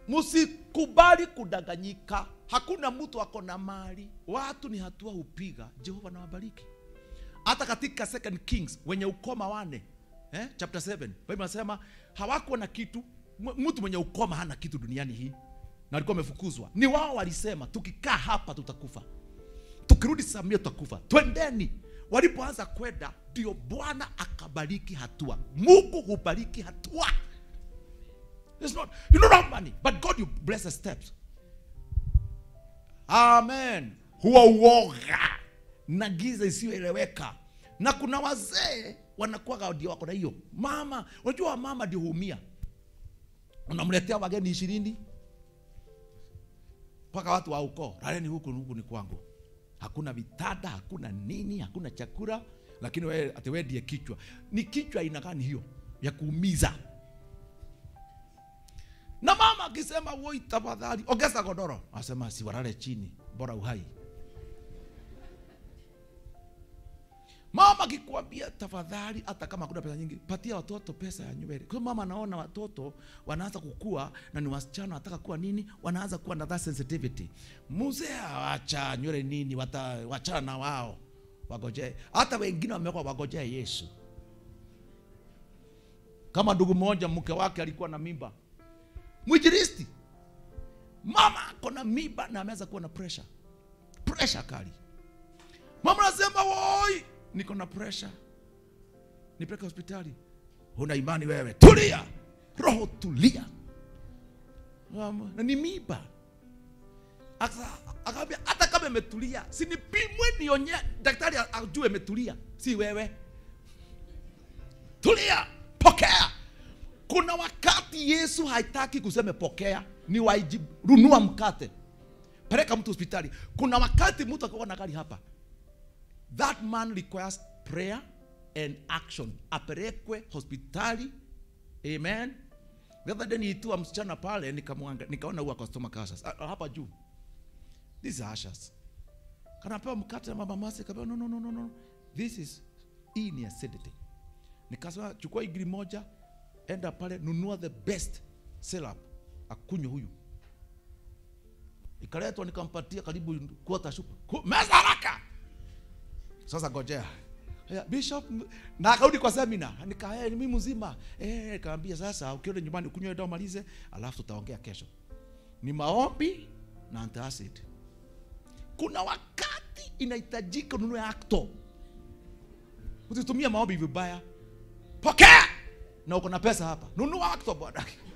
msikubali kudanganyika hakuna mtu ako na mali watu ni hatua hupiga jehova nawabariki hata katika second kings wenye ukoma wane eh? chapter 7 bible nasema hawakuwa na kitu M- mtu mwenye ukoma hana kitu duniani hii na walikuwa wamefukuzwa ni wao walisema tukikaa hapa tutakufa tukirudi samia tutakufa twendeni walipoanza kwenda ndio bwana akabariki hatua mungu hubariki hatua It's not, you don't have money but god you bless the steps amen huwa uoga na giza isiyoeleweka na kuna wazee wanakuwa ndio wako na hiyo mama unajua mama ndio huumia unamletea wageni ishirini mpaka watu wa ukoo laleni huku huku ni kwangu hakuna vitanda hakuna nini hakuna chakula lakini wewe ati wewe ndiye kichwa ni kichwa aina gani hiyo ya kuumiza na mama akisema woi tafadhali ongeza godoro asema siwarale chini bora uhai mama akikwambia tafadhali hata kama hakuna pesa nyingi patia watoto pesa ya nywele kwa mama anaona watoto wanaanza kukua na ni wasichana wanataka kuwa nini wanaanza kuwa na that sensitivity mzee awacha nywele nini wata, wachana na wao wagojee hata wengine wamekuwa wagojee yesu kama ndugu mmoja mke wake alikuwa na mimba mwinjilisti mama ako na mimba na ameweza kuwa na pressure pressure kali mama anasema woi niko na pressure nipeleke hospitali huna imani wewe tulia roho tulia Mama, na ni mimba Aka- akaambia hata kama imetulia sinipimwe nionye daktari ajue imetulia si wewe tulia pokea kuna wakati yesu haitaki kuseme pokea ni wajibu runua mkate peleka mtu hospitali kuna wakati mtu akiwa na gari hapa that man requires prayer and action apelekwe hospitali amen the other day niitua msichana pale nikamwanga nikaona huwa customer cautious Ah, ah, hapa juu this is ashes kanapewa mkate na mama masi kapewa no, no, no, no, no. this is hii ni acidity nikasema chukua igiri moja enda pale nunua the best syrup akunywe huyu ikaletwa nikampatia karibu quarter sup Ku- meza haraka sasa ngojea Haya, bishop m- na akarudi kwa semina nika hey, mimi mzima eh nikamwambia sasa ukienda nyumbani ukunywe dawa malize alafu tutaongea kesho ni maombi na antacid kuna wakati inahitajika ununue acto usitumie maombi vibaya pokea na uko na pesa hapa nunua acto bwana